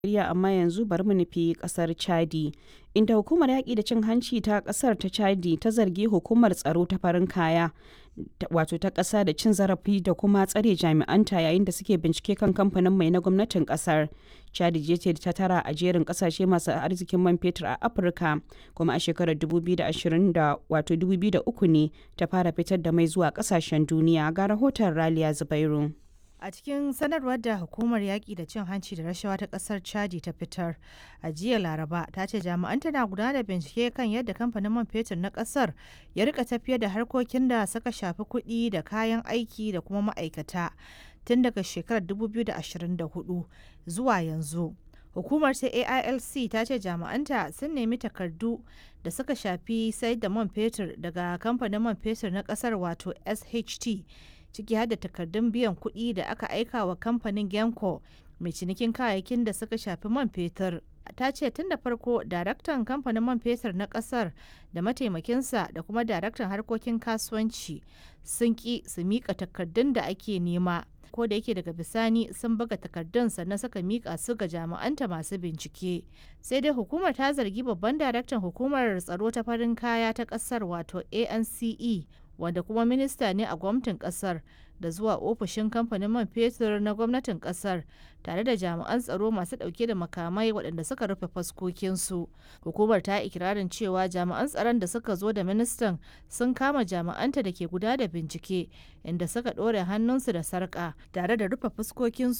Najeriya amma yanzu bari mu nufi kasar Chadi, inda hukumar yaƙi da cin hanci ta kasar ta Chadi ta zargi hukumar tsaro ta farin kaya wato ta ƙasa da cin zarafi da kuma tsare jami'anta yayin da suke bincike kan kamfanin mai na gwamnatin ƙasar. Chadi je ce ta tara a jerin ƙasashe masu arzikin man fetur a Afirka kuma a shekarar 2020 da wato 2003 ne ta fara fitar da mai zuwa ƙasashen duniya ga rahoton Raliya Zubairu. A cikin sanarwar da hukumar yaƙi da cin hanci da rashawa ta ƙasar Chadi ta fitar a jiya Laraba ta ce jami'an tana gudanar da bincike kan yadda kamfanin man fetur na ƙasar ya rika tafiyar da harkokin da suka shafi kuɗi da kayan aiki da kuma ma'aikata tun daga shekarar 2024 zuwa yanzu. Hukumar ta AILC ta ce jami'anta sun nemi takardu da suka shafi sayar da man fetur daga kamfanin man fetur na ƙasar wato SHT. ciki har da takardun biyan kuɗi da aka aika wa kamfanin Genco mai cinikin kayayyakin da suka shafi man fetur. Ta ce tun da farko daraktan kamfanin man fetur na ƙasar da mataimakinsa da kuma daraktan harkokin kasuwanci sun ƙi su miƙa takardun da ake nema. ko da yake daga bisani sun buga takardun sannan suka mika su ga jami'anta masu bincike sai dai hukumar ta zargi babban daraktan hukumar tsaro ta farin kaya ta kasar wato ance wanda kuma minista ne a gwamnatin kasar da zuwa ofishin kamfanin man fetur na gwamnatin kasar tare da jami'an tsaro masu dauke da makamai waɗanda suka rufe faskokinsu hukumar ta ikirarin cewa jami'an tsaron da suka zo da ministan sun kama jami'anta da ke guda da bincike inda suka ɗore hannunsu da sarƙa tare da rufe fuskokinsu